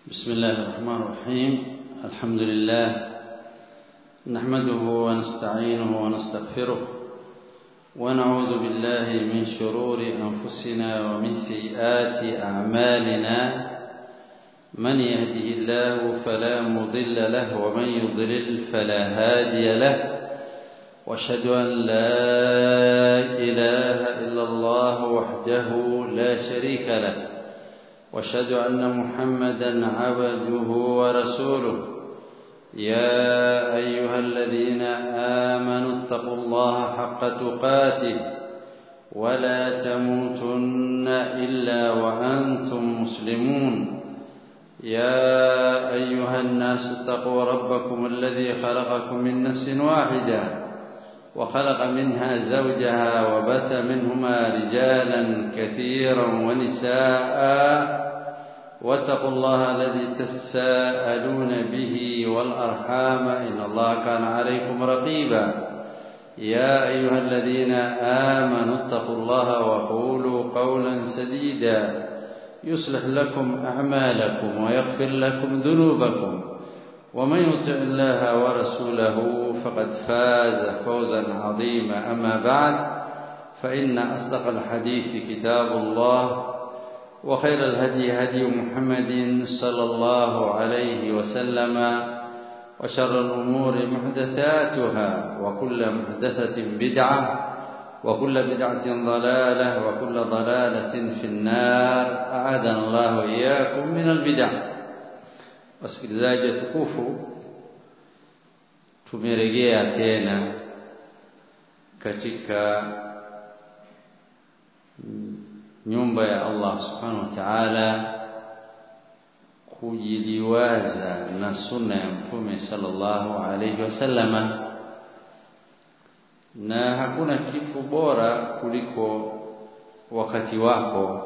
بسم الله الرحمن الرحيم الحمد لله نحمده ونستعينه ونستغفره ونعوذ بالله من شرور أنفسنا ومن سيئات أعمالنا من يهده الله فلا مضل له ومن يضلل فلا هادي له واشهد أن لا إله إلا الله وحده لا شريك له واشهد أن محمدا عبده ورسوله يا أيها الذين آمنوا اتقوا الله حق تقاته ولا تموتن إلا وأنتم مسلمون يا أيها الناس اتقوا ربكم الذي خلقكم من نفس واحدة وخلق منها زوجها وبث منهما رجالا كثيرا ونساء واتقوا الله الذي تساءلون به والأرحام إن الله كان عليكم رقيبا يا أيها الذين آمنوا اتقوا الله وقولوا قولا سديدا يصلح لكم أعمالكم ويغفر لكم ذنوبكم ومن يطع الله ورسوله فقد فاز فوزا عظيما أما بعد فإن أصدق الحديث كتاب الله وخير الهدي هدي محمد صلى الله عليه وسلم وشر الأمور محدثاتها وكل محدثة بدعة وكل بدعة ضلالة وكل ضلالة في النار أعاذنا الله إياكم من البدع wasikilizaji watukufu tumerejea tena katika nyumba ya Allah subhanahu wa ta'ala kujiliwaza na sunna ya mtume sallallahu alayhi wasallama na hakuna kitu bora kuliko wakati wako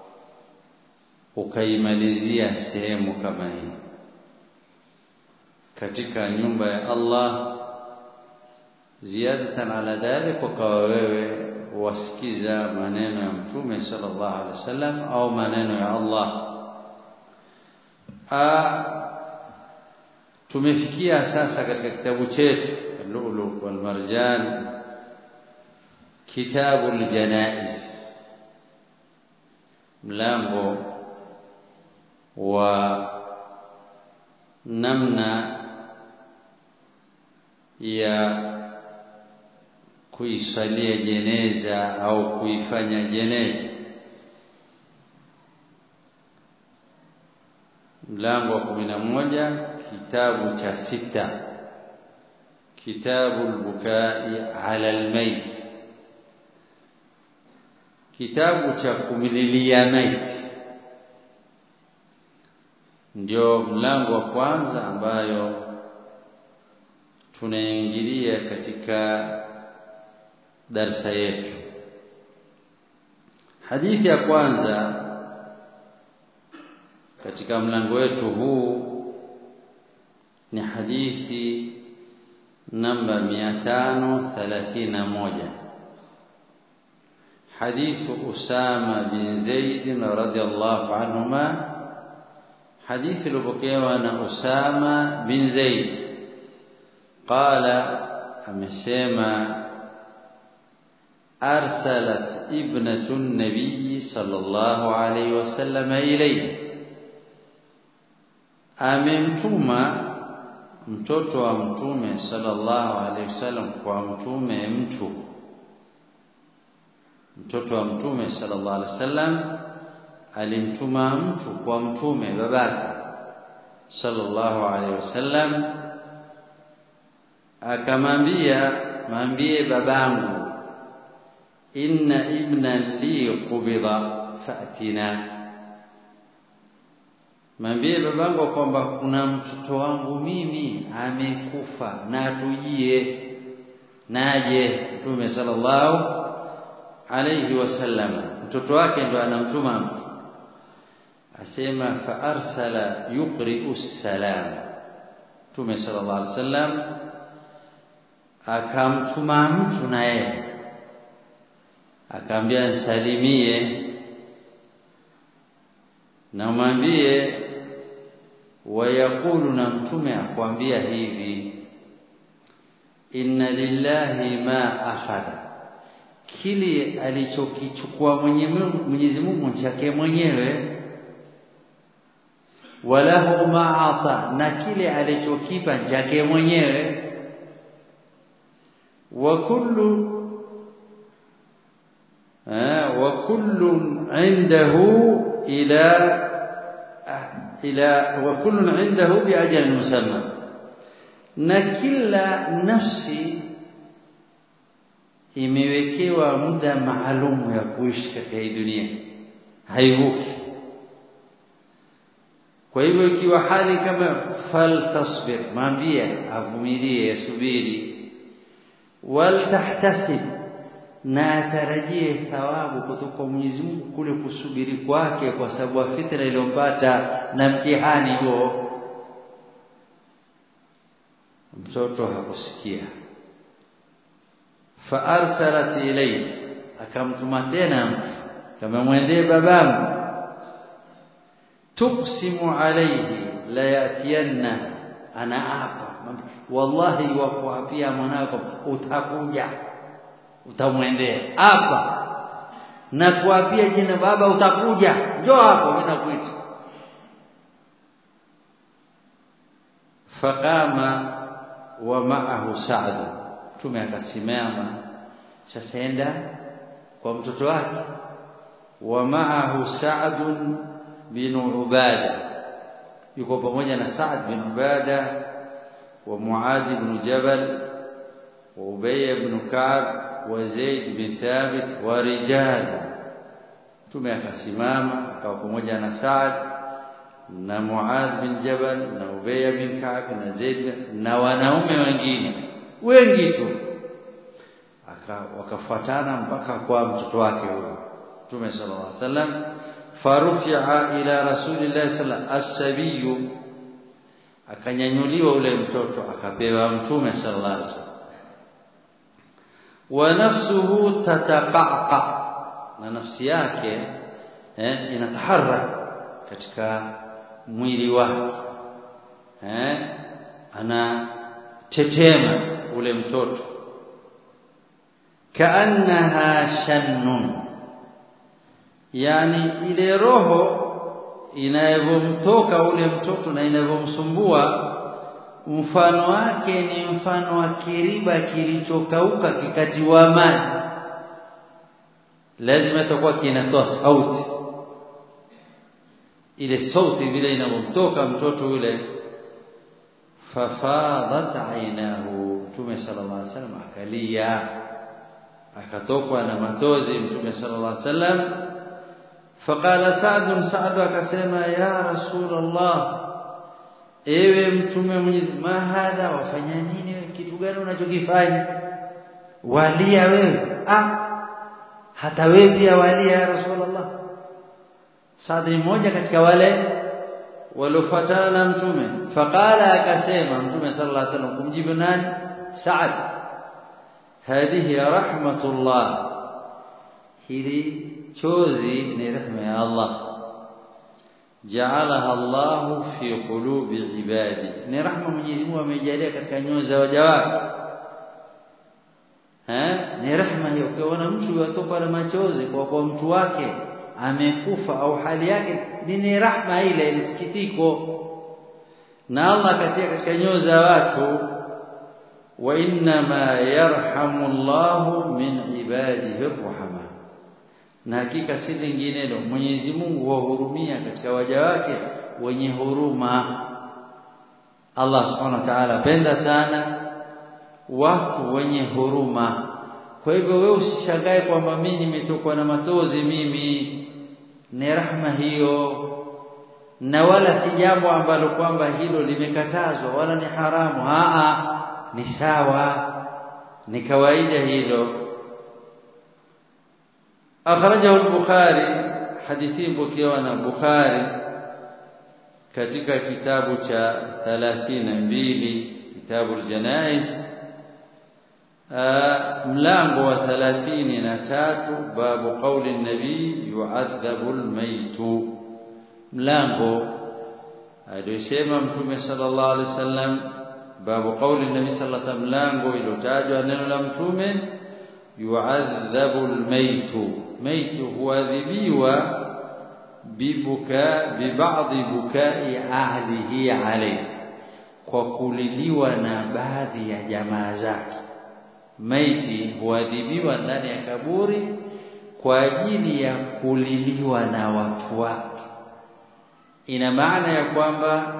ukaimalizia sehemu kama hii katika nyumba ya Allah ziyadatan ala dhalik wakawa wewe wasikiza maneno ya mtume sallallahu alaihi wasallam au maneno ya Allah A, tumefikia sasa katika kitabu chetu al-Lu'lu' wal Marjan kitabul janaiz mlango wa namna ya kuisalia jeneza au kuifanya jeneza mlango wa kumi na moja kitabu cha sita kitabu lbukai ala almayt kitabu cha kumlilia maiti ndio mlango wa kwanza ambayo tunaingilia katika darsa yetu hadithi ya kwanza katika mlango wetu huu ni hadithi namba 531 حديث أسامة بن زيد رضي الله عنهما حديث لبكيوان أسامة بن زيد قال أمسيما أرسلت ابنة النبي صلى الله عليه وسلم إليه amemtuma mtoto wa mtume sallallahu alaihi wasallam kwa mtume mtu mtoto wa mtume sallallahu alaihi wasallam alimtuma mtu kwa mtume babake sallallahu alaihi wasallam akamwambia mwambie babangu inna ibnan li qubida fa'tina mwambie babangu kwamba kuna mtoto wangu mimi amekufa na tujie naje mtume sallallahu alayhi wasallam mtoto wake ndo anamtuma mtu asema fa arsala yuqri'u salam mtume sallallahu alayhi wasallam akamtuma mtu na yeye akaambia nisalimie na umwambie wayaqulu na mtume akwambia hivi inna lillahi ma akhadha kile alichokichukua Mwenyezi Mungu chake mwenyewe walahu ma ata na kile alichokipa chake mwenyewe wa kullu wa kullu indahu ila ila wa kullu indahu bi ajalin musamma na kila nafsi imewekewa muda maalum ya kuishi katika hii dunia haivuki kwa hivyo ikiwa hali kama faltasbir maambie avumilie asubiri waltahtasib na atarajie thawabu kutoka kwa Mwenyezi Mungu kule kusubiri kwake kwa sababu ya fitra iliyompata na mtihani huo mtoto hakusikia fa arsalat ilayhi akamtuma tena mtu kama mwendee babangu tuqsimu alayhi la yatiyanna ana apa wallahi wakuapia mwanako utakuja utamwendea hapa na kuapia jina baba utakuja njoo hapo mimi nakuita faqama wa ma'ahu Sa'd tume akasimama sasa enda kwa mtoto wake wa ma'ahu Sa'd bin Ubada yuko pamoja na Sa'd bin Ubada wa Muad ibn Jabal wa Ubay ibn Ka'b wa Zaid bin Thabit wa rijal tume akasimama akawa pamoja na Sa'd na Muad bin Jabal na Ubay bin Ka'b na Zaid na wanaume wengine wengi tu aka wakafuatana mpaka kwa mtoto wake huyo Mtume sallallahu alaihi wasallam farufi'a ila rasulillahi sallallahu as-sabiy akanyanyuliwa ule mtoto akapewa Mtume sallallahu alaihi wasallam wa nafsuhu tataqaqa na nafsi yake eh, inataharrak katika mwili wake eh, ana tetema ule mtoto kaannaha shannun yani ile roho inavyomtoka ule mtoto na inavyomsumbua mfano wake ni mfano wa kiriba kilichokauka kikatiwa maji lazima itakuwa kinatoa sauti ile sauti vile inamtoka mtoto yule fafadat ainahu mtume sallallahu alaihi wasallam akalia akatokwa na matozi mtume sallallahu alaihi wasallam faqala sa'd sa'd akasema ya rasulullah ewe mtume mwenyezi ma hadha wafanya nini wewe kitu gani unachokifanya walia wewe ah hata wewe pia walia ya rasulullah Saad ni mmoja katika wale waliofuatana na mtume faqala akasema mtume sallallahu alaihi wasallam kumjibu nani Saad hadhihi rahmatullah hili chozi ni rehema ya Allah jaalaha Allah fi qulubi ibadi ni rahma Mwenyezi Mungu amejalia katika nyoyo za waja wake eh ni rehema hiyo ukiona mtu yatoka na machozi kwa kwa mtu wake amekufa au hali yake ni rahma ile ilisikitiko na Allah katia katika nyoyo za watu wa inna ma yarhamu Allah min ibadihi arhama na hakika si linginelo Mwenyezi Mungu wahurumia katika waja wake wenye huruma Allah Subhanahu wa Ta'ala penda sana watu wenye huruma kwa hivyo wewe usishangae kwamba mimi nimetokwa na matozi mimi ni rahma hiyo na wala si jambo ambalo kwamba hilo limekatazwa wala ni haramu aa ni sawa ni kawaida hilo akhrajahu al-bukhari hadithi mpokewa na bukhari katika kitabu cha 32 kitabu al-janaiz mlango wa 33 babu qauli nabii yu'adhabu al-mayt mlango aliyosema mtume sallallahu alaihi wasallam babu qauli nabii sallallahu alaihi wasallam lango ilotajwa neno la mtume yu'adhabu almaytu maytu huadhibiwa bibuka bibadhi bukai ahlihi alayhi kwa kuliliwa na baadhi ya jamaa zake maiti huadhibiwa ndani ya kaburi kwa ajili ya kuliliwa na watu wake ina maana ya kwamba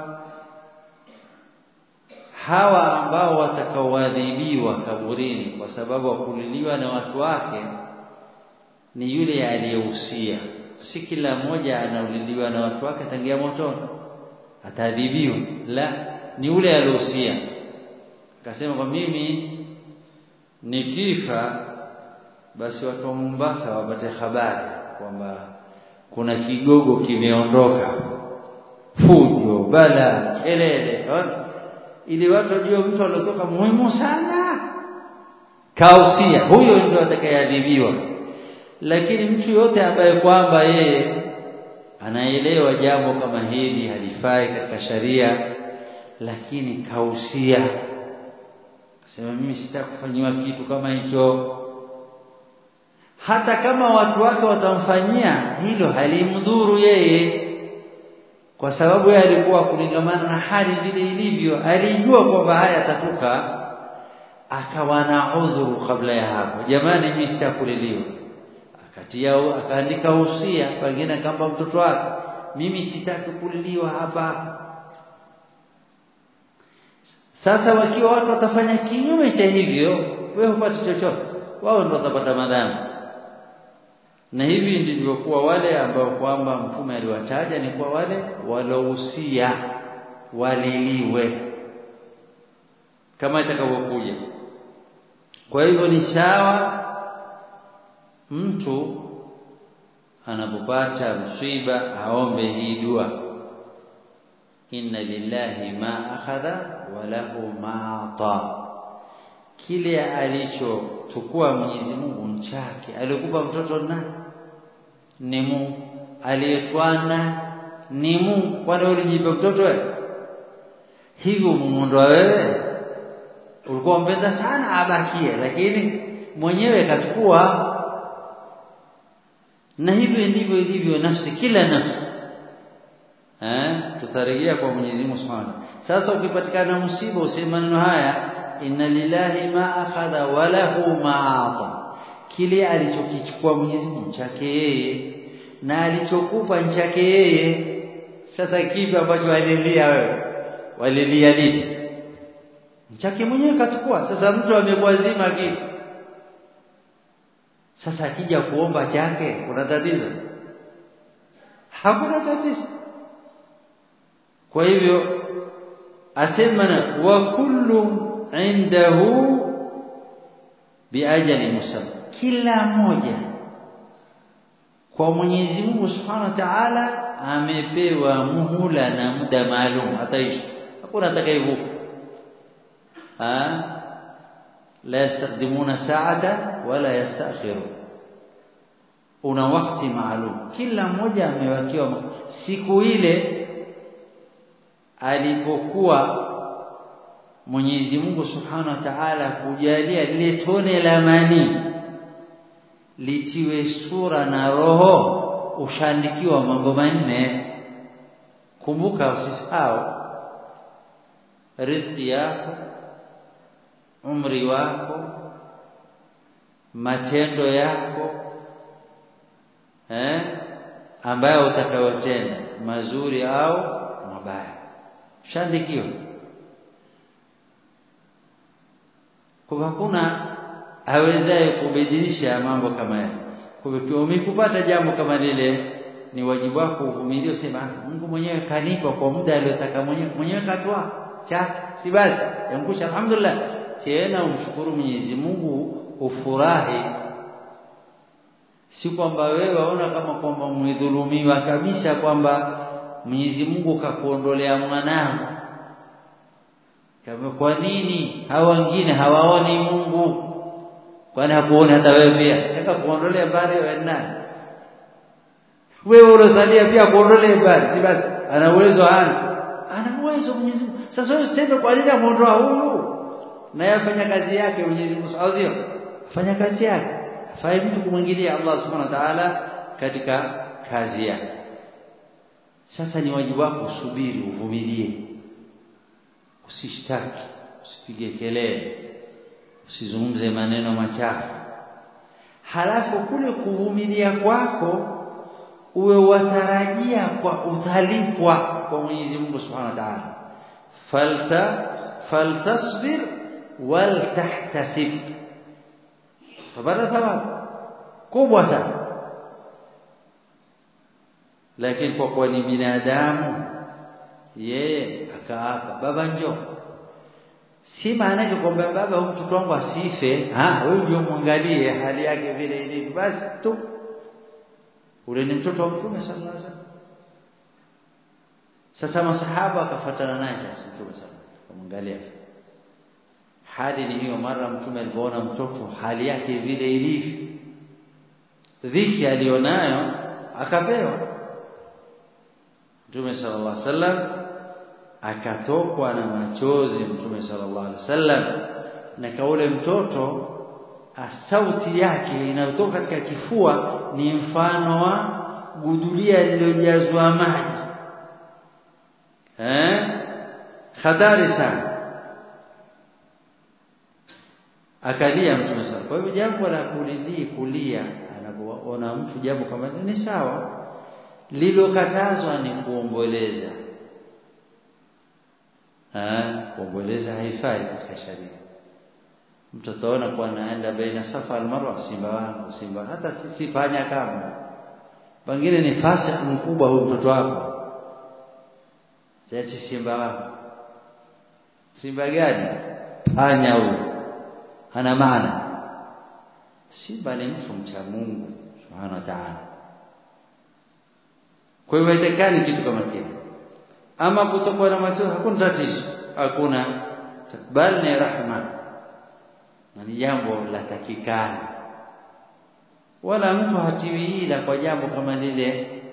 hawa ambao watakaoadhibiwa kaburini kwa sababu wa kuliliwa na watu wake ni yule aliyehusia si kila mmoja anauliliwa na watu wake tangia motoni ataadhibiwa la ni yule aliyehusia akasema kwa mimi nikifa basi watu wa Mombasa wapate habari kwamba kuna kigogo kimeondoka fujo bala kelele ili watu wajue mtu aliotoka muhimu sana kausia huyo ndio atakayeadhibiwa lakini mtu yote ambaye kwamba yeye anaelewa jambo kama hili halifai katika sharia lakini kausia sema mimi sitakufanyiwa kitu kama hicho hata kama watu wake watamfanyia hilo halimdhuru yeye kwa sababu yeye alikuwa kulingamana na hali vile ilivyo alijua kwamba haya atatuka akawa na udhuru kabla ya hapo jamani mimi sitakuliliwa akatia akaandika usia pengine kama mtoto wake mimi sitaki kuliliwa hapa sasa wakiwa watu watafanya kinyume cha hivyo wewe hupati chochote wao ndio watapata madhambi na hivi ndivyokuwa wale ambao kwamba mtume aliwataja ni kwa wale walousia waliliwe kama itakavyokuja kwa hivyo ni sawa mtu anapopata msiba aombe hii dua inna lillahi ma akhadha wa lahu ma ata kile alichochukua Mwenyezi Mungu nchake alikupa mtoto na ni Mungu aliyetwana ni Mungu kwani ulijipa mtoto wewe hivyo muondoa wewe ulikuwa mpenda sana abakie lakini mwenyewe kachukua na hivyo ndivyo ilivyo nafsi kila nafsi eh tutarejea kwa Mwenyezi Mungu Subhanahu sasa ukipatikana msiba useme maneno haya inna lillahi ma akhadha wa lahu ma ata kile alichokichukua Mwenyezi Mungu chake yeye na alichokupa chake yeye sasa kipi ambacho walilia wewe walilia lipi chake mwenyewe kachukua sasa mtu amekuazima kitu sasa akija kuomba chake kuna tatizo hakuna tatizo kwa hivyo asema wa kullu indahu biajali musamma kila mmoja kwa Mwenyezi Mungu Subhanahu wa Ta'ala amepewa muhula na muda maalum ataishi hakuna atakayevuka ah la yastaqdimuna sa'ata wala yastakhirun una wakati maalum kila mmoja amewakiwa siku ile alipokuwa Mwenyezi Mungu Subhanahu wa Ta'ala kujalia lile tone la mani litiwe sura na roho ushandikiwa mambo manne kumbuka usisahau riziki yako umri wako matendo yako eh ambayo utakayotenda mazuri au mabaya shandikiwa kwa hakuna awezaye kubadilisha mambo kama haya kwa hivyo umekupata jambo kama lile ni wajibu wako uvumilie usema Mungu mwenyewe kanipa kwa muda aliotaka mwenyewe mwenyewe katoa chake si basi yankusha alhamdulillah tena umshukuru Mwenyezi Mungu ufurahi si kwamba wewe waona kama kwamba umedhulumiwa kabisa kwamba Mwenyezi Mungu kakuondolea mwanao kama kwa nini hawa wengine hawaoni Mungu kwani hakuoni hata wewe pia sasa kuondolea mbali wewe nani wewe ulosalia pia kuondolea mbali si basi ana uwezo hana uwezo Mwenyezi Mungu sasa wewe useme kwa nini amuondoa huyu na yafanya kazi yake Mwenyezi Mungu au sio fanya kazi yake afai mtu kumwingilia Allah subhanahu wa ta'ala katika kazi yake sasa ni wajibu wako usubiri uvumilie usishtaki usipige kelele usizungumze maneno machafu halafu kule kuvumilia kwako uwe watarajia kwa utalipwa kwa Mwenyezi Mungu Subhanahu wa Ta'ala falta faltasbir wal tahtasib tabada thawabu kubwa sana lakini kwa kuwa ni binadamu yeye akaapa baba njoo si maana yake kwamba baba huyu mtoto wangu asife ah wewe ndio muangalie hali yake vile ilivyo basi tu ule ni mtoto wa mtume sallallahu alaihi wasallam sasa masahaba akafuatana naye sasa mtume sallallahu kumwangalia hali ni hiyo mara mtume alipoona mtoto hali yake vile ilivyo dhiki alionayo akapewa mtume sallallahu alaihi wasallam akatokwa na machozi mtume sallallahu alaihi wasallam na kaule mtoto sauti yake inayotoka katika kifua ni mfano wa gudulia lililojazwa maji eh hatari sana akalia mtume sallallahu kwa hivyo jambo la kulili kulia anapoona mtu jambo kama ni sawa lilokatazwa ni kuomboleza kuomboleza haifai katika sharia mtu ataona kuwa anaenda baina safa almarwa simba wangu simba hata sisi panya kama pengine ni fasik mkubwa huyu mtoto wako siache simba wako simba gani panya huyu hana maana simba ni mtu mcha Mungu subhanahu wa ta'ala kwa hivyo haitakani kitu kama kile ama kutokuwa na machozi hakuna tatizo hakuna bali ni rahma na ni jambo la takikana wala mtu hatiwi ila kwa jambo kama lile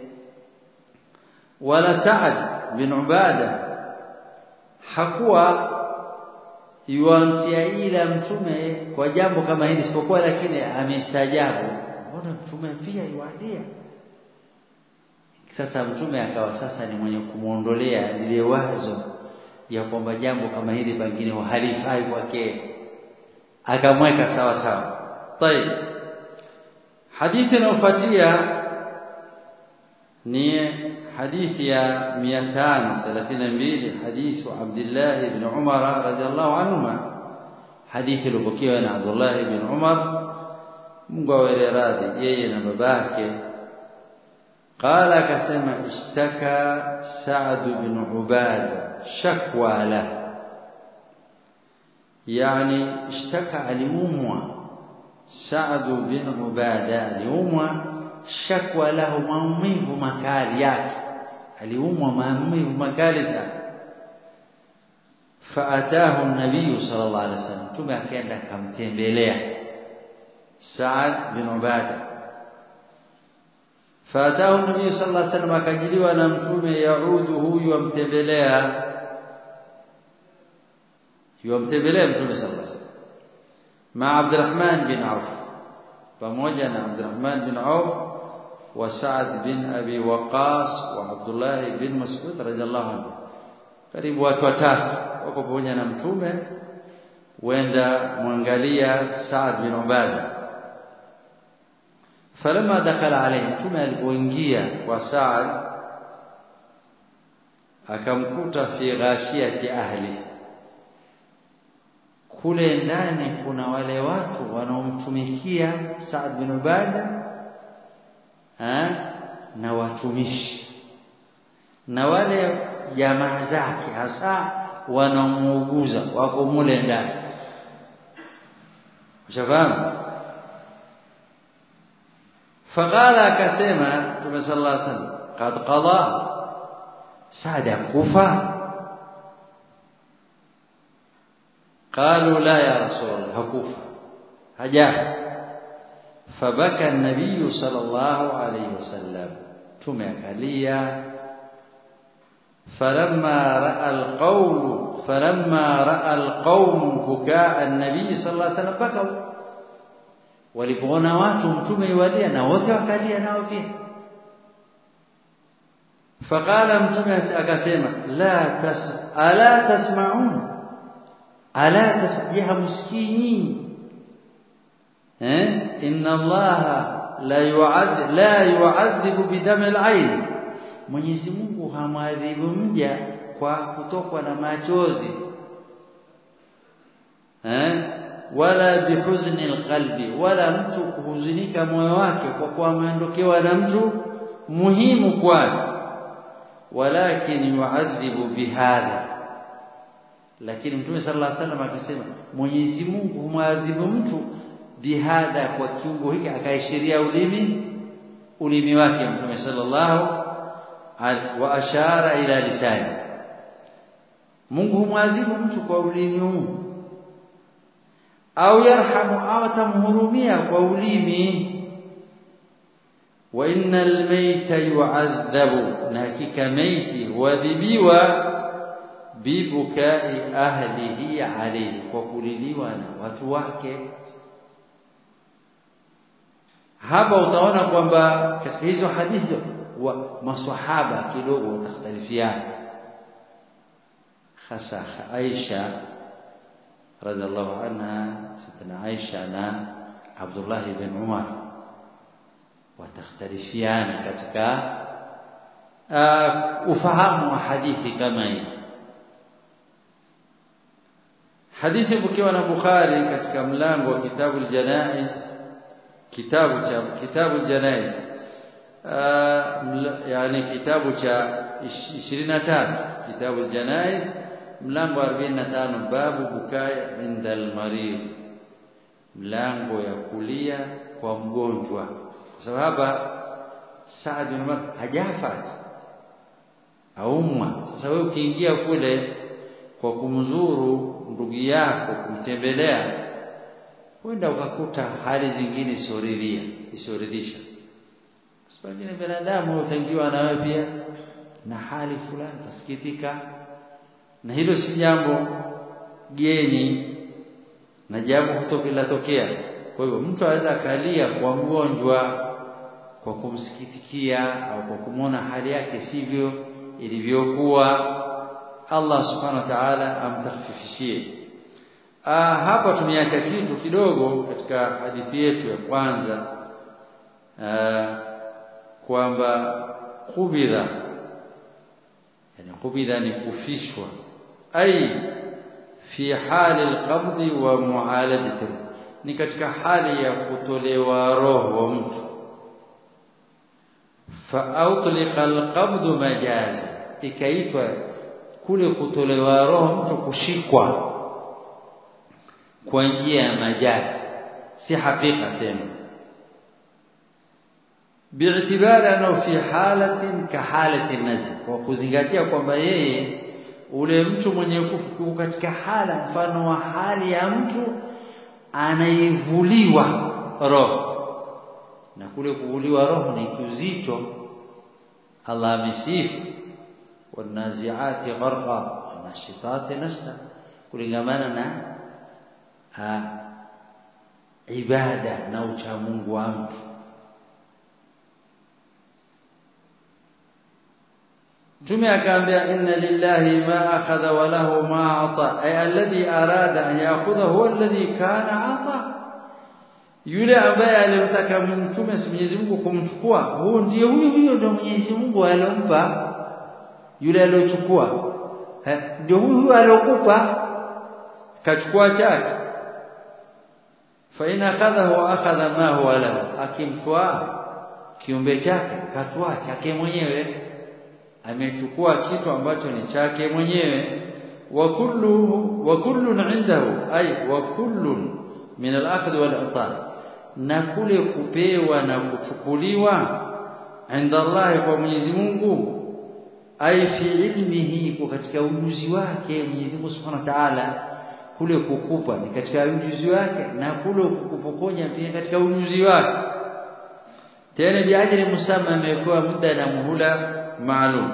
wala Saad bin Ubada hakuwa yuamtia ila mtume kwa jambo kama hili isipokuwa lakini amestajabu mbona mtume pia yualia sasa mtume akawa sasa ni mwenye kumuondolea lile wazo ya kwamba jambo kama hili pengine halifai kwake akamweka sawa sawa طيب hadithi inayofuatia ni hadithi ya 532 hadithu Abdullah ibn Umar radhiallahu anhuma hadithi iliyopokewa na Abdullah ibn Umar Mungu awe radhi yeye na babake قال كسمع اشتكى سعد بن عبادة شكوى له يعني اشتكى aliumwa سعد بن عبادة aliumwa shakwa lahu maumivu makali yake aliumwa maumivu makali sana faatahu an-nabiy sallallahu alaihi wasallam tume akaenda akamtembelea Saad bin Ubada faatahu an-nabiy sallallahu alaihi wasallam akajiliwa na mtume yaudu huyu amtembelea yuamtembelea mtume sallallahu alaihi wasallam ma Abdurrahman bin Auf pamoja na Abdurrahman bin Auf وسعد بن أبي وقاص وعبد الله بن مسعود رضي الله عنه karibu watu watatu wako pamoja na mtume wenda mwangalia Saad bin Ubada falama dakhala alayhi mtume alipoingia kwa Saad akamkuta fi ghashiyati ahli kule ndani kuna wale watu wanaomtumikia Saad bin Ubada ha? na watumishi na wale jamaa zake hasa wanamuuguza wako mule ndani ushafahamu faqala akasema Mtume sallallahu alaihi wasallam qad qada Saad kufa قالوا لا يا رسول الله hakufa hajafa فبكى النبي صلى الله عليه وسلم tumekalia falamma raa alqawl falamma raa alqawm bukaa an-nabii sallallahu alaihi wasallam bakau walipoona watu mtume yualia na wote wakalia nao pia faqala mtume akasema la tas ala tasma'un ala tasje hamsikii nyinyi eh inna allaha la yu'adhib la yu'adhibu bidam al-ayn Mwenyezi Mungu hamwadhibu mja kwa kutokwa na machozi eh wala bihuzni alqalbi wala mtu kuhuzunika moyo wake kwa kuwa ameondokewa na mtu muhimu kwake walakin yu'adhibu bihadha lakini mtume sallallahu alaihi wasallam akasema Mwenyezi Mungu humwadhibu mtu bihadha kwa kiungo hiki akaishiria ulimi ulimi wake mtume sallallahu wa ashara ila lisani Mungu humwadhibu mtu kwa ulimi huu au yarhamu au tamhurumia kwa ulimi wa innal mayta yu'adhabu na hakika maiti huadhibiwa bibukai ahlihi alayhi kwa kuliliwa na watu wake hapa utaona kwamba katika hizo hadithi wa maswahaba kidogo watakhtalifiana hasa Aisha radhiallahu anha sitana Aisha na Abdullah ibn Umar watakhtalifiana katika uh, ufahamu wa hadithi kama hii hadithi bukiwa na Bukhari katika mlango wa kitabu al-janaiz kitabu cha kitabu al-janaiz uh, yani kitabu cha 23 kitabu al-janaiz mlango 45 babu bukai inda al-marid mlango ya kulia kwa mgonjwa kwa sababu hapa Saad bin Umar hajafa aumwa sasa wewe ukiingia kule kwa kumzuru ndugu yako kumtembelea wenda ukakuta hali zingine isioridhia isioridhisha sipengine binadamu utaingiwa na wewe pia na hali fulani utasikitika na hilo si jambo geni na jambo kutokelatokea kwa hivyo mtu aweza akalia kwa mgonjwa kwa kumsikitikia au kwa kumwona hali yake sivyo ilivyokuwa Allah subhanahu wa ta'ala amtakhfifishie ah hapa tumeacha kitu kidogo katika hadithi yetu ya kwanza kwamba kubidha yani kubidha ni kufishwa ai fi hali alqabd wa mu'aladati ni katika hali ya kutolewa roho wa mtu fa autliqa alqabd majaza ikaitwa kule kutolewa roho mtu kushikwa kwa njia ya majazi si hakika sema bi'tibari anao fi halatin ka halati nazl kwa kuzingatia kwamba yeye ule mtu mwenye kufu katika hala mfano wa hali ya mtu anaivuliwa roho na kule kuvuliwa roho ni kuzito Allah amesifu wanaziati gharqa wanashitati nashta kulingamana na ha, ibada na uchamungu wa mtu Mtume akaambia inna lillahi ma akhadha wa lahu ma ata ay alladhi arada an ya'khudha huwa alladhi kana ata yule ambaye alimtaka mtume Mwenyezi Mungu kumchukua huyo ndiye huyo huyo ndio Mwenyezi Mungu alompa yule aliyochukua ndio huyo huyo aliyokupa kachukua chake fa in akhadhahu akhadha ma huwa lahu akimtwaa kiumbe chake katwaa chake mwenyewe amechukua kitu ambacho ni chake mwenyewe wa kullu wa kullun indahu ay wa kullun min al-akhdh wal-i'ta na kule kupewa na kuchukuliwa inda Allah kwa Mwenyezi Mungu ay fi ilmihi kwa katika ujuzi wake Mwenyezi Mungu Subhanahu wa Ta'ala kule kukupa ni katika ujuzi wake na kule kukupokonya pia katika ujuzi wake tena biajri musamma amewekewa muda na muhula maalum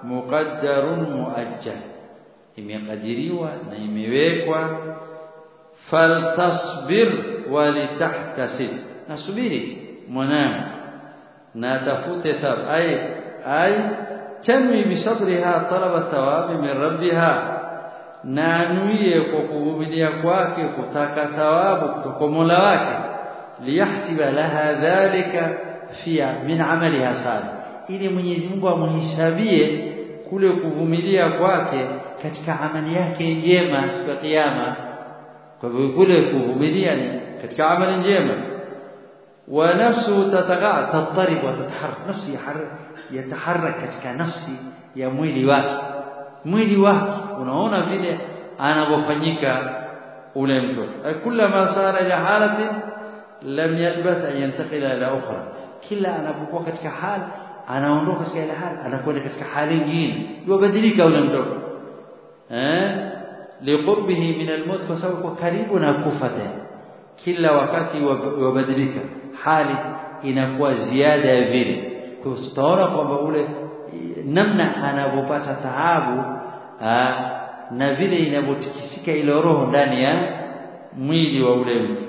muqaddarun muajjal imekadiriwa na imewekwa faltasbir walitahtasib nasubiri mwanangu na tafute thawab ay ay tanwi bisabriha talaba thawabi min rabbiha na anuie kwa kuvumilia kwake kutaka thawabu kutoka Mola wake liyahsiba laha dhalika fi min amaliha salih ili Mwenyezi Mungu amhisabie kule kuvumilia kwake katika amali yake njema siku ya kiyama kwa hivyo kule kuvumilia ni katika amali njema wa nafsu tatagha tatarib wa tataharrak nafsi yataharrak katika nafsi ya mwili wake mwili wake unaona vile anavyofanyika ule mtoto kullama sara ila halati lam yalbath an yantaqila ila ukhra kila anapokuwa katika hali anaondoka katika ile hali anakwenda katika hali nyingine yubadilika ule mtoto eh liqurbihi min almaut kwa sababu kwa karibu na kufa tena kila wakati yubadilika hali inakuwa ziada ya vile kwa hiyo tutaona kwamba ule namna anavyopata taabu na vile inavyotikisika ile roho ndani ya mwili wa ule mtu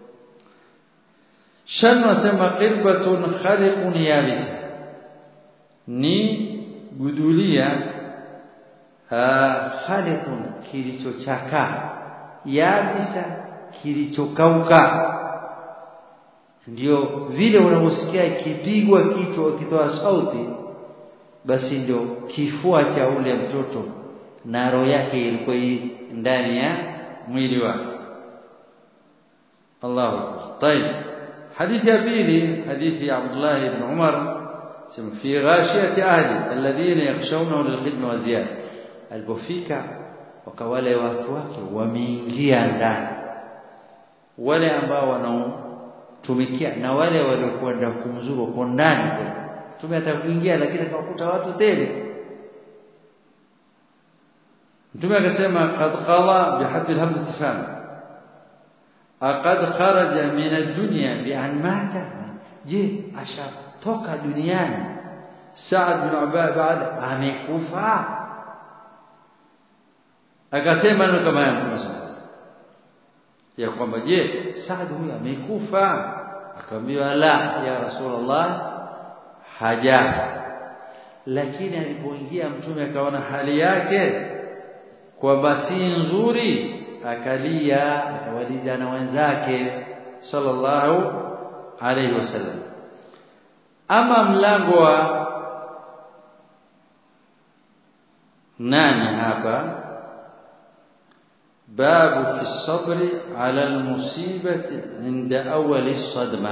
shan wasema qirbatun khaliqun yabis ni gudulia khaliqun kilichochakaa yabisa kilichokauka ndio vile unavyosikia ikipigwa kichwa ukitoa sauti basi ndio kifua cha ule mtoto na roho yake ilikuwa ndani ya mwili wake Allahu طيب حديث يا بيلي حديث عبد الله بن عمر في غاشية أهلي الذين يخشونه للخدمة والزيادة alipofika wakawale watu wake wameingia ndani wale ambao wanaotumikia na wale waliokwenda kumzuru kwa ndani tume hata kuingia lakini akakuta watu tele mtume akasema qad qala bihadhi alhamd istifham aqad kharaja min ad-dunya bi an mata je ashatoka duniani Saad bin Ubad baada amekufa akasema neno kama haya mtume ya kwamba je Saad huyu amekufa akamwambia la ya rasulullah hajafa lakini alipoingia mtume akaona hali yake kwamba si nzuri akalia akawaliza na wenzake sallallahu alayhi wasallam ama mlango wa nani hapa babu fi sabri ala almusibati inda awwal as-sadma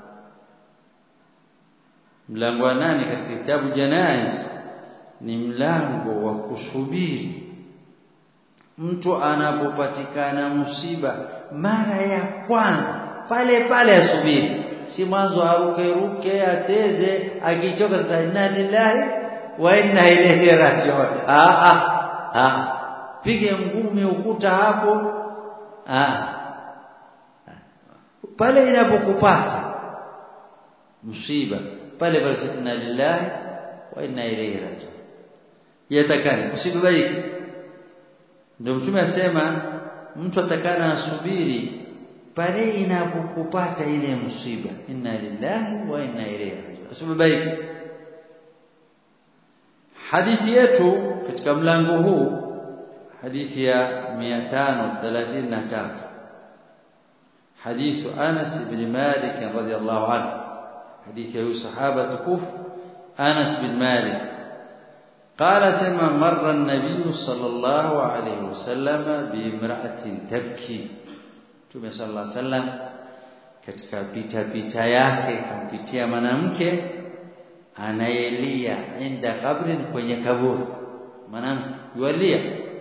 mlango wa nane katika kitabu janaiz ni mlango wa kusubiri mtu anapopatikana msiba mara ya kwanza pale pale asubiri si mwanzo aruke ruke ateze akichoka sasa inna lillahi wa inna ilaihi rajiun ah ah ah pige ngumi ukuta hapo ah pale inapokupata msiba pale pale inna lillahi wa inna ilaihi rajiun yatakani usibabaike ndio mtume asema mtu atakana asubiri pale inapokupata ile msiba inna lillahi wa inna ilaihi rajiun usibabaike hadithi yetu katika mlango huu hadithi ya 533 حديث أنس بن مالك رضي الله عنه حديث أبي صحابة كف أنس بن مالك قال سما مر النبي صلى الله عليه وسلم بامرأة تبكي Mtume صلى الله عليه وسلم katika pita pita yake kampitia mwanamke anayelia inda kabrin kwenye kaburi mwanamke yualia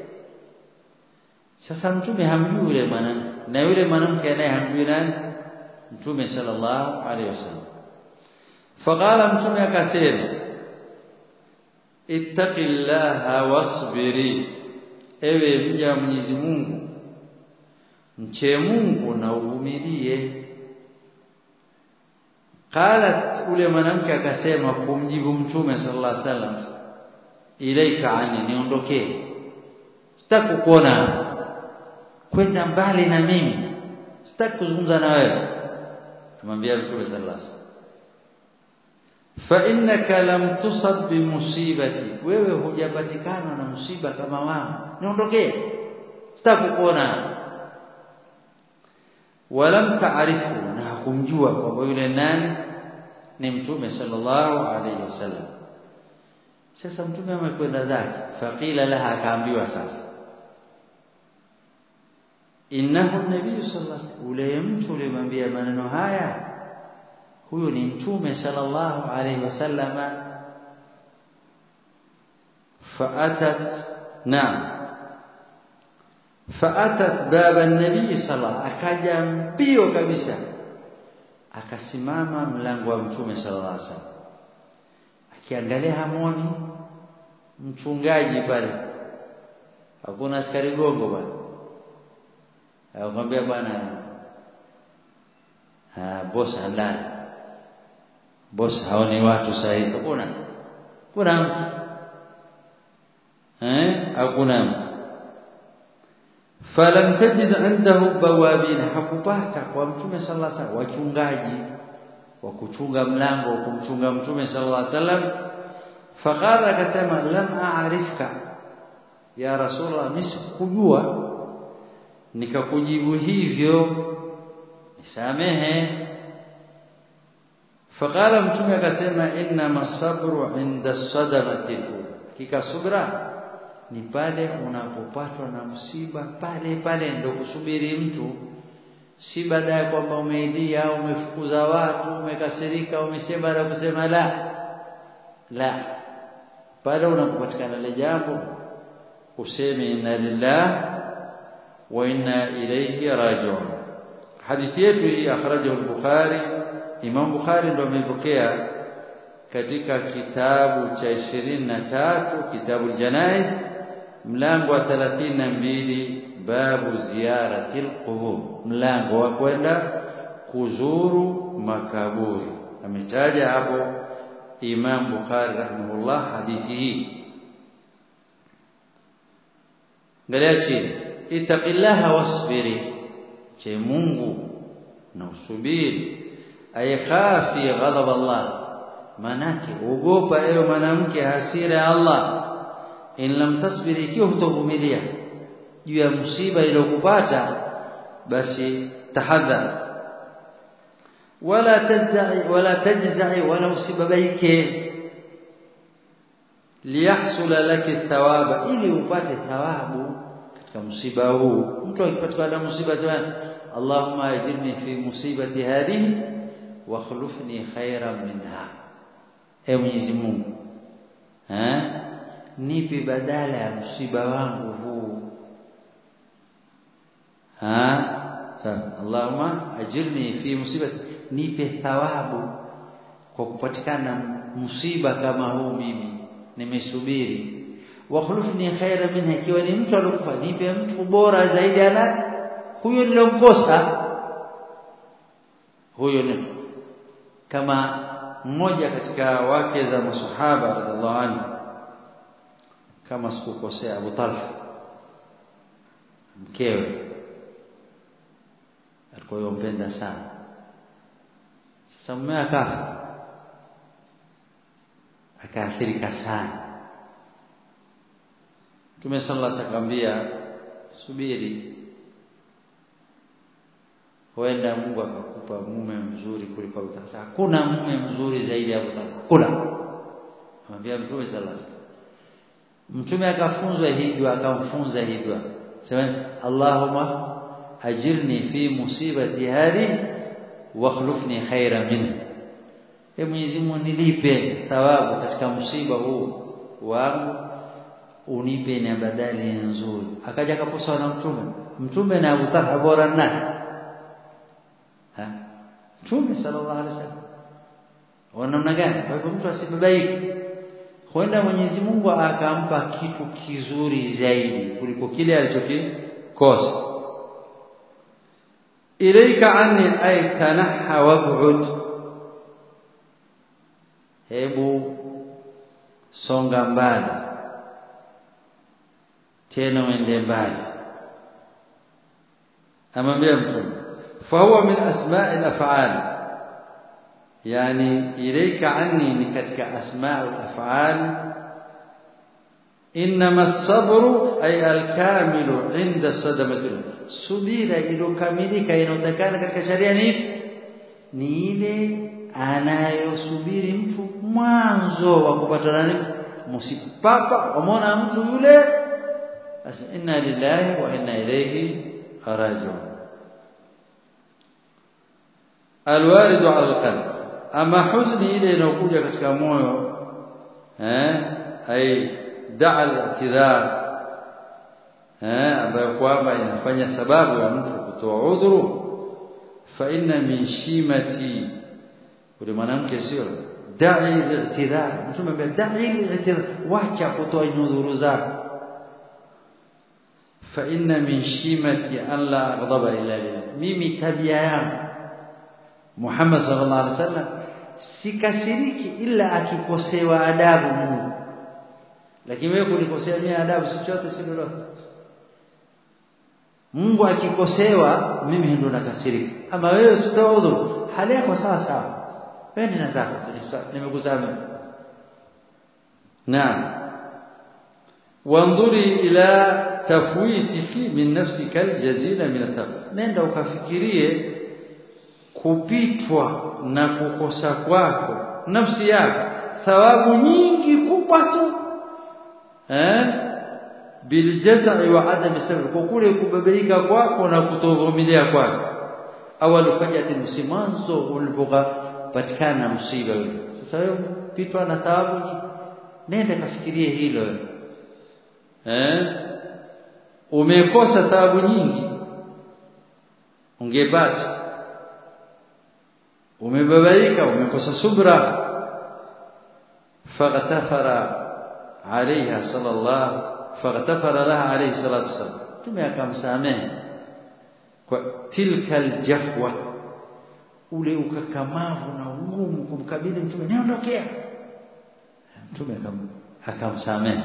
sasa mtume hamjui yule mwanamke na yule mwanamke naye hamjui nani mtume sallallahu alaihi wasallam faqala mtume akasema ittaqillaha wasbiri ewe mja Mwenyezi Mungu mche Mungu na uvumilie qalat ule mwanamke akasema kumjibu mtume sallallahu alaihi wasallam ilaika ani niondokee sitaki kuona kwenda mbali na mimi sitaki kuzungumza na wewe amwambia mtume sallallahu alaihi wasallam fa innaka lam tusab bi musibati wewe hujapatikana na msiba kama wangu niondokee sitaki kuona walam taarifu na hakumjua kwamba yule nani ni mtume sallallahu alaihi wasallam sasa mtume amekwenda zake faqila laha akaambiwa sasa innahu nabii sallallahu alaihi wasallam ule mtu ulimwambia maneno haya huyo ni mtume sallallahu alaihi wasallam faatat naam faatat baba nabii sallallahu akaja mbio kabisa akasimama mlango wa mtume sallallahu alaihi wasallam akiangalia hamoni mchungaji pale hakuna askari gongo bwana akamwambia bwana ah boss halali boss haoni watu sahihi kuna kuna mtu eh hakuna mtu falam tajid indahu bawabin hakupata kwa mtume sallallahu alaihi wasallam wachungaji wa kuchunga mlango kumchunga mtume sallallahu alaihi wasallam faqala akasema lam a'rifka ya rasulullah misikujua nikakujibu hivyo nisamehe faqala mtume akasema inna masabru inda sadamati kika subra ni pale unapopatwa na msiba pale pale ndio kusubiri mtu si baada ya kwamba umeidia au umefukuza watu umekasirika umesema na kusema la la pale unapopatikana ile jambo useme inna lillah wa inna ilayhi raji'un hadithi yetu hii akhrajahu al-bukhari imam bukhari ndio amepokea katika kitabu cha 23 kitabu al-janaiz mlango wa 32 babu ziyaratil qubur mlango wa kwenda kuzuru makaburi ametaja hapo Imam Bukhari rahimahullah hadithi hii Angalia chini ittaqillaha wasbiri che Mungu na usubiri ayakhafi ghadab Allah manake ogopa ewe mwanamke hasira ya Allah in lam tasbiri ikiwa hutovumilia juu ya msiba iliyokupata basi tahadhar wala tajza'i wala tajza'i wala usibabaike liyahsula laki thawaba ili upate thawabu katika msiba huu mtu akipatikana na msiba sana Allahumma ajirni fi musibati hadhihi wa khulufni khairan minha e Mwenyezi Mungu eh nipe badala ya msiba wangu huu ha sawa Allahumma ajirni fi musibati nipe thawabu kwa kupatikana msiba kama huu mimi nimesubiri wa khulufni khaira minha ikiwa ni mtu alikufa nipe mtu bora zaidi ana huyo nilomkosa huyo ni kama mmoja katika wake za masahaba radhiallahu anhu kama sikukosea Abu Talha mkewe alikuwa yompenda sana sasa mume akafa akaathirika sana Mtume sallallahu alaihi wasallam subiri huenda Mungu akakupa mume mzuri kuliko Abu Talha hakuna mume mzuri zaidi ya Abu Talha hakuna anambia Mtume sallallahu alaihi wasallam Mtume akafunzwa hii dua akamfunza hii dua sema Allahumma ajirni fi musibati hadi wakhlufni khaira minha e Mwenyezi Mungu nilipe thawabu katika msiba huu wangu unipe na badali nzuri akaja akaposa na mtume mtume na Abu Talha bora nani ha mtume sallallahu alaihi wasallam wanamna gani kwa hivyo mtu asibabaiki huenda Mwenyezi Mungu akampa kitu kizuri zaidi kuliko kile alichokikosa ilaika anni ay tanaha wab'ud hebu songa mbali tena uende mbali amwambia mtume fahuwa min asma'i al-af'al yani ilayka anni ni katika asma'u al-af'al inma as-sabru ay al-kamilu 'inda sadamati subira iliyokamilika inayotakana katika sharia ni ni ile anayosubiri mtu mwanzo wa kupata nani msiba papa umeona mtu yule basi inna lillahi wa inna ilayhi raji'un alwaridu ala alqalb ama huzni ile inayokuja katika moyo eh ai da'a al-i'tidhar eh ambayo kwamba inafanya sababu ya mtu kutoa udhuru fa inna min shimati ule mwanamke sio da'i al-i'tidhar mtume ambaye da'i al-i'tidhar wacha kutoa udhuru zako fa inna min shimati an la aghdaba illa lillah mimi tabia yangu Muhammad sallallahu alaihi wasallam sikasiriki ila akikosewa adabu Mungu lakini wewe kunikosea mimi adabu si chochote si lolote Mungu akikosewa mimi ndo nakasirika ama wewe sitoa udhuru hali yako sawa sawa wewe nina zako nimekusamehe naam وانظري الى تفويتك من نفسك الجزيله من التقوى nenda ukafikirie kupitwa na kukosa kwako nafsi yako thawabu nyingi kubwa tu eh biljazai wa adam sabr kwa kule kubabaika kwako na kutovumilia kwako awal fajati msimanzo ulipopatikana msiba ule sasa wewe pitwa na thawabu nenda kafikirie hilo eh umekosa thawabu nyingi ungepata umebabaika umekosa subra faghtafara عليها صلى الله فاغتفر لها عليه الصلاه والسلام tume akamsamehe kwa tilka aljahwa ule ukakamavu na ugumu kumkabidhi mtume niondokea mtume akamsamehe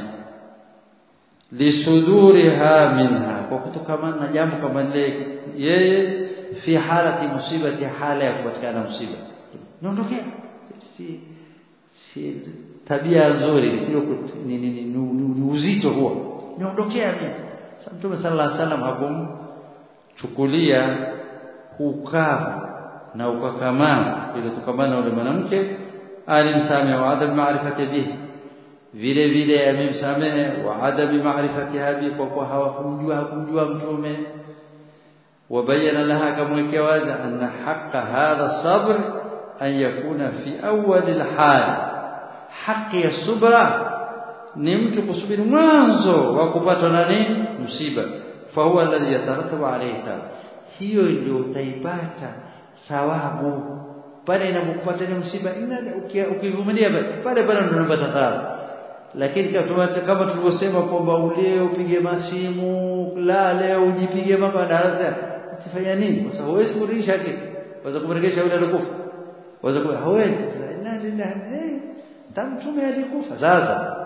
lisuduriha minha kwa kutokamana na jambo kama lile yeye fi halati musibati hala ya kupatikana msiba niondokea si si tabia nzuri ni, ni, ni, ni uzito huo niondokea mimi sasa mtume sallallahu alaihi wasallam hakumchukulia ukavu na ukakamavu ile tukamana ule mwanamke alimsamehe wa adam maarifati bihi vile vile amemsamehe wa adam maarifatiha bi kwa kuwa hawakumjua hakumjua mtume وبين لها كما wazi أن حق هذا الصبر أن يكون في أول الحال haki ya subra ni mtu kusubiri mwanzo wa kupatwa na nini msiba fa huwa alladhi yatarattabu alayhi thawab hiyo ndio utaipata thawabu pale inapokupata ni msiba ukivumilia pale pale ndio unapata thawabu lakini kama tulivyosema kwamba ule upige masimu lale ujipige mama darasa utafanya nini kwa sababu huwezi kurudisha kitu waweza kumrejesha yule alikufa waweza kuwa hawezi inna lillahi tamtume alikufa sasa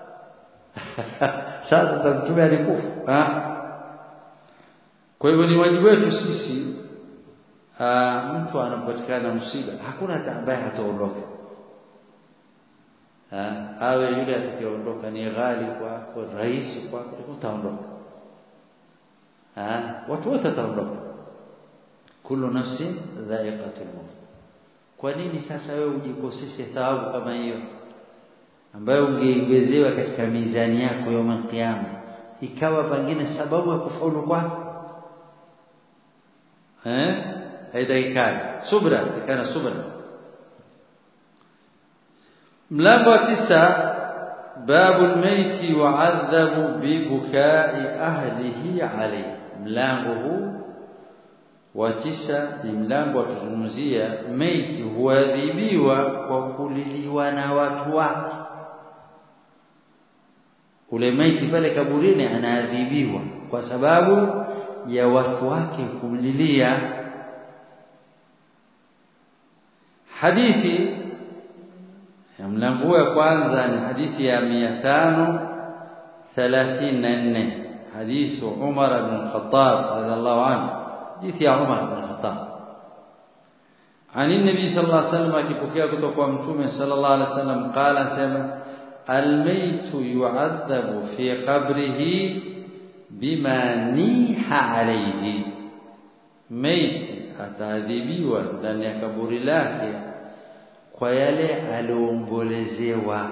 sasa tamtume alikufa kwa hivyo ni wajibu wetu sisi mtu anapopatikana msiba hakuna ambaye hataondoka awe yule atakayeondoka ni ghali kwako rahisi kwako utaondoka watu wote wataondoka kullu nafsin dha'iqatul maut kwa nini sasa wewe ujikoseshe thawabu kama hiyo ambayo ungeongezewa katika mizani yako ya kiyama ikawa pengine sababu ya kufaulu kwako eh haitakikani subra ikana subra mlango wa tisa babu almaiti wa'adhabu bibukai ahlihi alayhi mlango huu wa tisa ni mlango wa kuzungumzia maiti huadhibiwa kwa kuliliwa na watu wake ule maiti pale kaburini anaadhibiwa kwa sababu ya watu wake kumlilia hadithi ya mlango wa kwanza ni hadithi ya 534 حديث عمر بن الخطاب رضي الله عنه حديث يا عمر بن الخطاب عن النبي صلى الله عليه وسلم akipokea kutoka kwa mtume sallallahu alaihi wasallam qala sema almaytu yu'adhabu fi qabrihi bima niha alayhi maiti ataadhibiwa ndani ya kaburi lake kwa yale aliombolezewa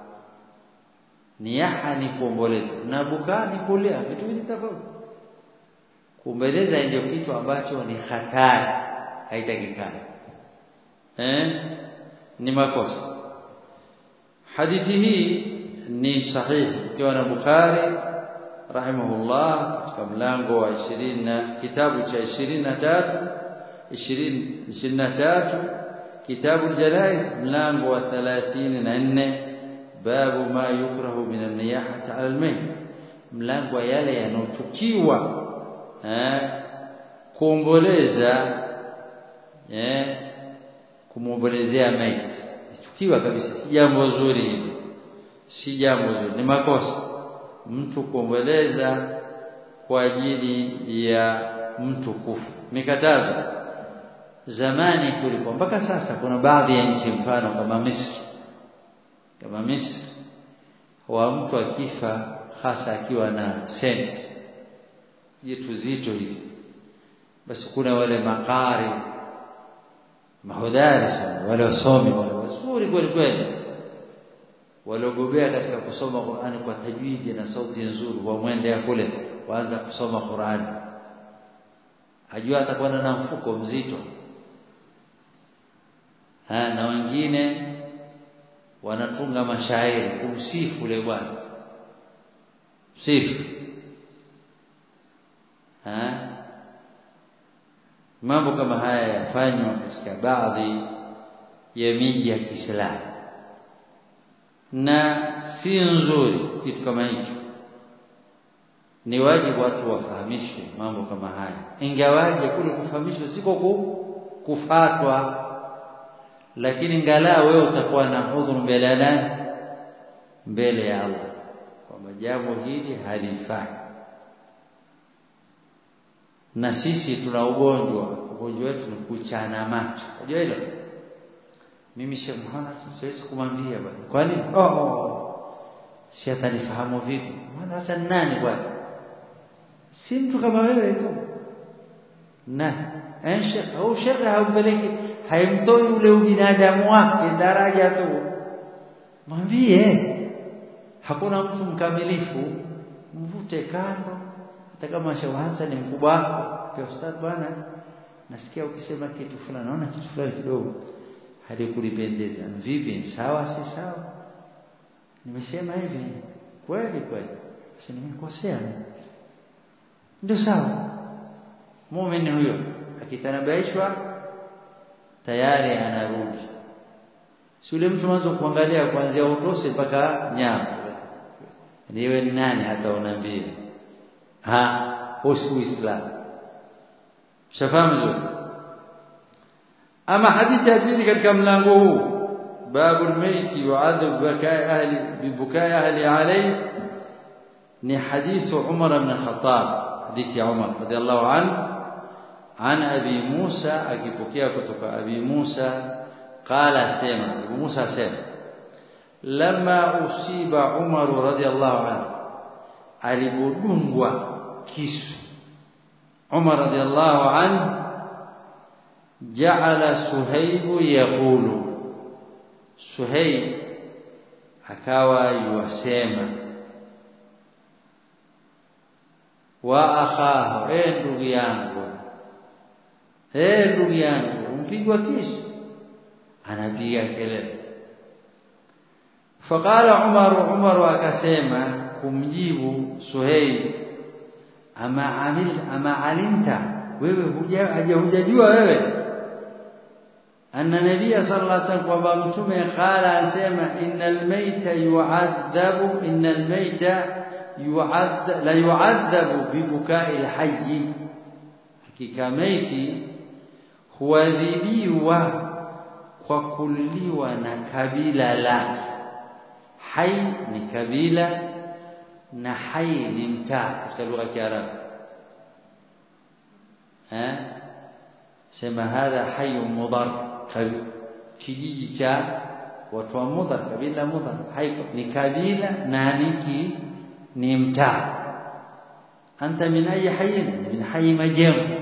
niyaha ni kuomboleza na bukaa ni kulia vitu hivi tofauti kuombeleza ndio kitu ambacho ni hatari haitakikani eh ni makosa hadithi hii ni sahihi ikiwa na Bukhari rahimahullah katika mlango wa 20 na kitabu cha 23 20 23 kitabu al-janaiz mlango wa 34 babu ma yukrahu min an-niyahati 'ala al-mayt mlango yale yanochukiwa eh kuomboleza eh kumwombolezea maiti chukiwa kabisa si jambo zuri hili si jambo zuri ni makosa mtu kuomboleza kwa ajili ya mtu kufu mikatazo zamani kulikuwa mpaka sasa kuna baadhi ya nchi mfano kama Misri kama Misri wa mtu akifa hasa akiwa na senti jitu zito hivi basi kuna wale makari mahodari sana wale wasomi wale wazuri kweli kweli waliogobea katika kusoma Qur'ani kwa tajwidi na sauti nzuri wamwendea kule waanza kusoma Qur'ani ajua atakuwa na mfuko mzito ha, na wengine wanatunga mashairi kumsifu ule bwana sifu ha mambo kama haya yafanywa katika baadhi ya miji ya Kiislamu na si nzuri kitu kama hicho ni wajibu watu wafahamishwe mambo kama haya ingawaje kule kufahamishwa siko kufatwa lakini ngalaa wewe utakuwa na udhuru mbele ya nani mbele ya Allah kwamba jambo hili halifai na sisi tuna ugonjwa ugonjwa wetu ni kuchana macho unajua hilo mimi Sheikh Muhammad siwezi kumwambia bwana kwani oh, oh. si atanifahamu vipi maana sasa nani bwana si mtu kama wewe tu na Sheikh au Sheikh haumpeleki haimtoi ule ubinadamu wake daraja tu mwambie hakuna mtu mkamilifu mvute kando hata kama Sheikh Hassan ni mkubwa wako kwa ustadh bwana nasikia ukisema kitu fulani naona kitu fulani kidogo halikulipendeza vipi sawa si sawa nimesema hivi kweli kweli sasa nimekosea ndio sawa muumini huyo akitanabaishwa tayari anarudi si yule mtu mwanzo kuangalia kuanzia utose mpaka nyama niwe ni nani hata unaambia ha husu uislamu shafahamu vizuri ama hadithi ya pili katika mlango huu babu almayti yu'adhab bikai ahli bibukai ahli alayhi ni hadithu Umar ibn Khattab hadithi ya Umar radiyallahu anhu عن أبي موسى أكيبوكيا كتوك أبي موسى قال سيما أبو موسى سيما لما أصيب عمر رضي الله عنه alipodungwa kisu Umar radhiallahu anhu ja'ala Suhaib yaqulu Suhaib akawa yuwasema wa akhahu eh ndugu yangu eh ndugu yangu umpigwa kisu anapiga kelele faqala Umar Umar akasema kumjibu Suhaib ama amil ama alimta wewe huja hujajua wewe anna nabiyya sallallahu alaihi wasallam kwamba mtume qala asema innal mayta yu'adhabu innal mayta yu'adhab la yu'adhabu bibukai alhayy hakika maiti huadhibiwa kwa kuliwa na kabila lake hai ni kabila na hai ni mtaa katika lugha ya Kiarabu eh sema hadha hayyun mudar kijiji cha watu wa mudar kabila mudar hai ni kabila na niki ni mtaa anta min ayi hayyin min hayy majengo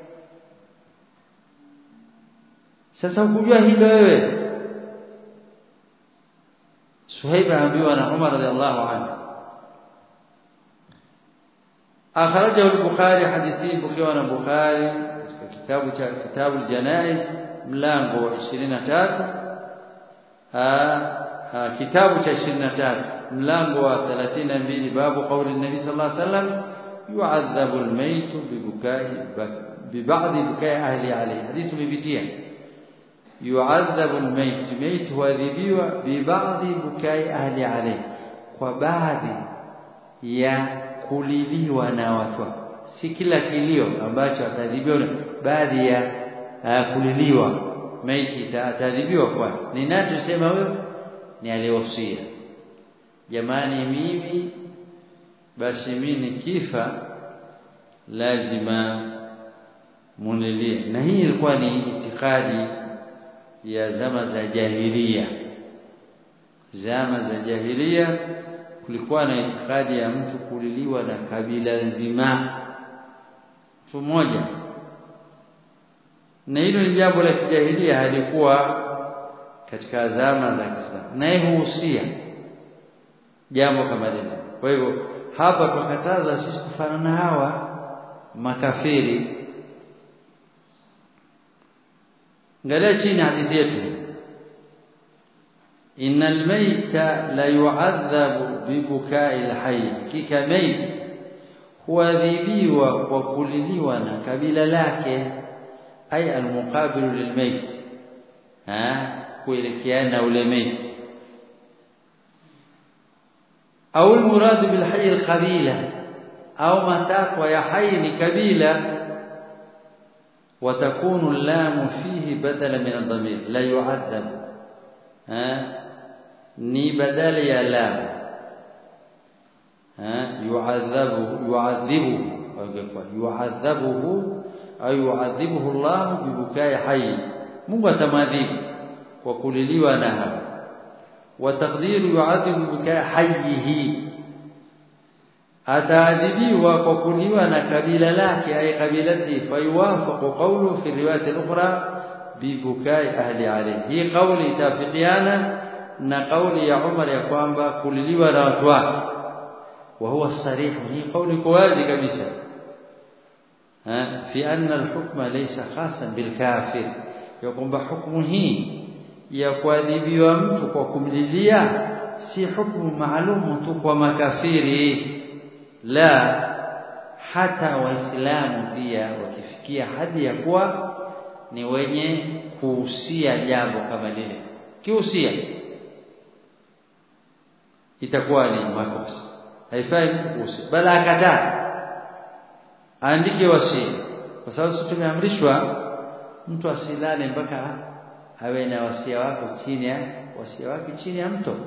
sasa ukujua hilo wewe Suhaib aambiwa na Umar radhiallahu anhu akhrajahu al-Bukhari hadithi bukiwa na Bukhari katika kitabu cha kitabu al-Janaiz mlango wa 23 kitabu cha 23 mlango wa 32 babu kauli nabii sallallahu alaihi wasallam yu'adhabu al-mayt bibukai bibadhi bukai ahli alayhi hadithu bibitia yu'adhabu al-mayt mayt huadhibiwa bibadhi bukai ahli alayhi kwa baadhi ya kuliliwa na watu si kila kilio ambacho atadhibiwa baadhi ya uh, kuliliwa maiti atadhibiwa kwa ni nani tusema huyo ni aliyewasia jamani mimi basi mimi nikifa lazima munilie na hii ilikuwa ni itikadi ya zama za jahilia zama za jahilia kulikuwa na itikadi ya mtu kuliliwa na kabila nzima mtu mmoja na hilo ni jambo la kijahilia halikuwa katika zama za Kiislamu na huhusia jambo kama hilo kwa hivyo hapa tukataza sisi kufanana hawa makafiri angalia chini hadithi yetu innal mayta la yu'adhabu bibukai alhayy kika mayt huadhibiwa kwa kuliliwa na kabila lake ay almuqabilu lilmayt ha kuelekeana ule mayt au almurad bilhayy alqabila au matakwa ya hayy ni kabila وتكون اللام فيه بدلا من الضمير لا يعذب ها ni badala ya lam ha yu'adhabu yu'adhibu kwa yu'adhabuhu au yu'adhibuhu Allah bibukai hayy Mungu atamadhibu kwa kuliliwa na hapo wa taqdiru yu'adhibu bibukai hayyihi ataadhibiwa kwa kuliwa na kabila lake ay kabilati fayuwafaqu qawlu fi riwayat al-ukhra bibukai ahli alayhi hii kauli itafikiana na kauli ya Umar ya kwamba kuliliwa na watu wake wa huwa sarihu hii kauli kwa wazi kabisa fi anna al-hukma laysa khasan bil kafir ya kwamba hukumu hii ya kuadhibiwa mtu kwa kumlilia si hukumu maalum tu kwa makafiri la hata waislamu pia wakifikia hadi ya kuwa ni wenye kuhusia jambo kama lile kihusia itakuwa ni makosa haifai mtu kuhusia bali akataa aandike wasia kwa sababu sisi tumeamrishwa mtu asilale mpaka awe na wasia wako chini ya wasia wake chini ya mto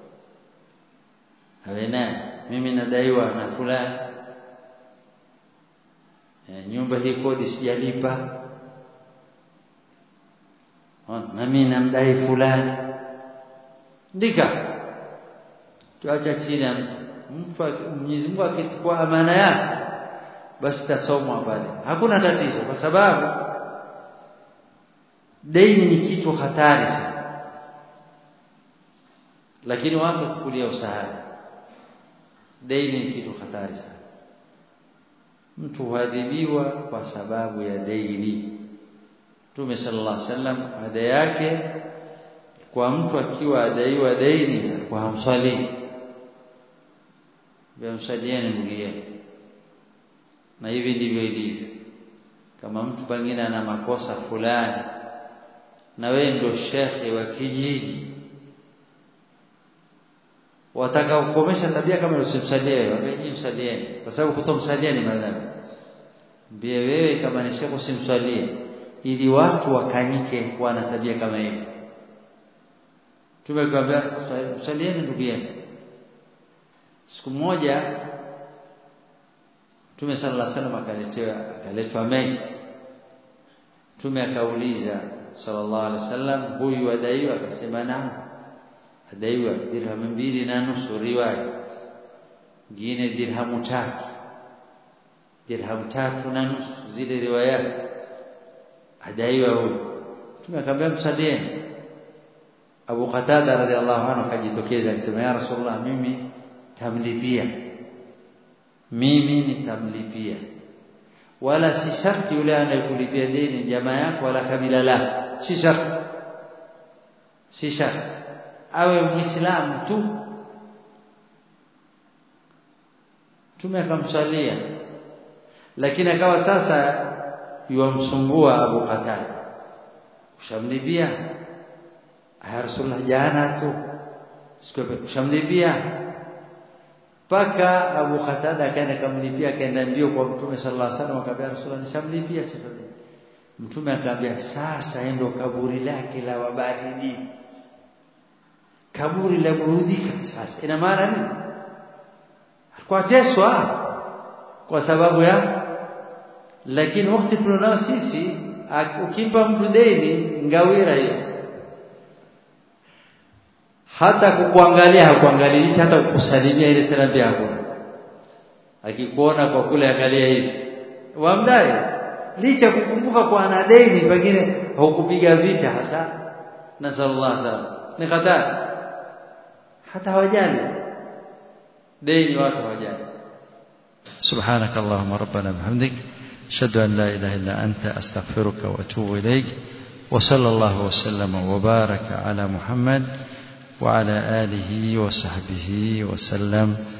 awe naye mimi nadaiwa na fulani e, nyumba hii kodi sijalipa na mimi namdai fulani ndika tuacha chini ya mtu mtu Mwenyezi Mungu akichukua amana yake basi tasomwa pale hakuna tatizo kwa sababu deni ni kitu hatari sana lakini watu kukulia usahari deni ni kitu hatari sana mtu huadhibiwa kwa sababu ya deni Mtume sallallahu alaihi wasallam ada yake kwa mtu akiwa adaiwa deni kwa hamswali Bamsalieni ndugu yenu na hivi ndivyo ilivyo kama mtu pengine ana makosa fulani na wewe ndio shekhe wa kijiji wataka kukomesha tabia kama usimsalie wewe msalieni kwa sababu kutomsalia ni madhambi mbie wewe kama ni shekhe usimsalie ili watu wakanyike kuwa na tabia kama hiyo tumekwambia msalieni ndugu yenu siku moja Mtume sallallahu alaihi wasallam akaletewa akaletwa maiti Mtume akauliza sallallahu alaihi wasallam huyu adaiwa akasema naam adaiwa dirhamu mbili na nusu riwaya nyingine dirhamu tatu dirhamu tatu na nusu zile riwaya adaiwa huyu Mtume akamwambia msalieni Abu Qatada radhiallahu anhu akajitokeza akisema ya Rasulullah mimi tamlipia mimi nitamlipia wala si sharti yule anayekulipia deni jamaa yako wala kabila lako si sharti si sharti awe muislamu tu Mtume akamsalia lakini akawa sasa yuamsumbua Abu Qatada ushamlipia ya Rasulullah jana tu siku ushamlipia paka Abu Qatada akaenda kamlipia akaenda mbio kwa Mtume sallallahu alaihi wasallam akamwambia Rasulullah nishamlipia sasa Mtume akamwambia sasa endo kaburi lake la wabaridi kaburi la burudika sasa ina maana nini kwa teswa kwa sababu ya lakini wakati tunao sisi ukimpa mtu deni ngawira hiyo hata kukuangalia hakuangalii hata kukusalimia ile salamu yako akikuona kwa kule angalia hivi wamdai licha kukumbuka kwa ana deni pengine hukupiga vita hasa na sallallahu alaihi ni hatari hata hawajali deni watu hawajali سبحانك اللهم ربنا بحمدك أشهد أن لا إله إلا أنت أستغفرك وأتوب إليك وصلى الله وسلم وبارك على محمد وعلى آله وصحبه وسلم